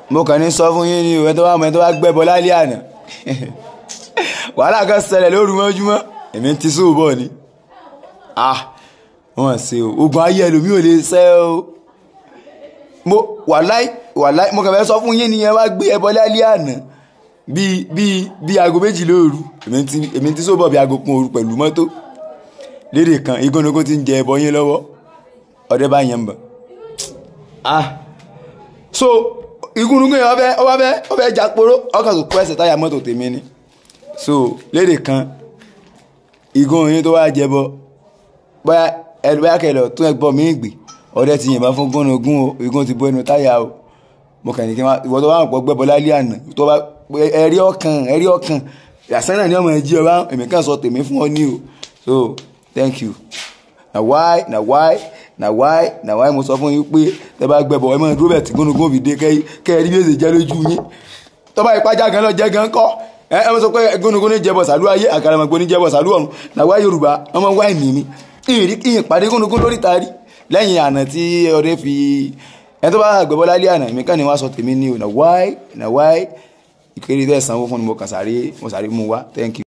mo kàn ní sọ fún yín ni òwe tó bá mọ ẹni tó bá gbẹ́bọ lálẹ́ àná wàhálà kan ṣẹlẹ̀ lóru mọ́júmọ́ èmi ti sóò bọ̀ ni ah wọ́n ṣe o ogun ayé ẹlòmíì ò lè ṣẹ́ o mo wàláì wàláì mo kàn fẹ́ sọ fún yín nìyẹn wá gbé ẹbọ lálẹ́ àná bíi bíi bíi aago méjì lóru èmi ti èmi ti sóò bọ̀ bíi aago kan òru pẹ̀lú mọ́tò lédè kan igúnnugún ti ń jẹ ẹbọ yín lọ́wọ́ ọdẹ bá yẹn ń bọ̀ ah so igúnnugún yẹn ọbẹ̀ ọbẹ̀ ọbẹ̀ jàporó ọkàn tó kó ẹsẹ̀ táyà mọ́tò tèmi ni so lédè kan igun yín tó wá jẹbọ bóyá ẹnu bóyá kẹlẹ tó ẹgbọn mi gbé ọdẹ ti yìnbọn fún gúnnugún o igun ti bọ ẹnu táyà o mo kàn ní kí n wá ìwọ tó bá ń pọ gbẹbọ lálẹ́ àná tó bá ẹrí ọkàn ẹrí ọkàn yàtọ̀ náà ni ọmọ ẹ jí ọ bá èmi kàn sọ tèmi fún ọ ní o so thank you na why na why na why na why mo sọ fún yín pé tẹ bá gbẹbọ ẹ máa dúró bẹ́ẹ̀ tí gúnnugún fi dé kẹ ẹ rí bí èsì jẹ lójú yín tọ́ba ìpájà gan lọ jẹ gan kọ́ ẹ ẹ sọ pé gúnnugún ní jẹbọ sàlú ayé àkàràmọ̀gbò ní jẹbọ sàlú ọ̀run na why yorùbá ọmọ wáì nìmi ìrì ìyìn pàdé gúnnugún lórí taari lẹ́yìn àná tí ọdẹ fi ẹ tó bá gbẹbọ lálẹ́ àná mi kàn ní wá sọ tèmi ní o na why na why ìkéré tẹ̀ sanwó fún mi mo kàn sáré mo sáré mú wá thank you.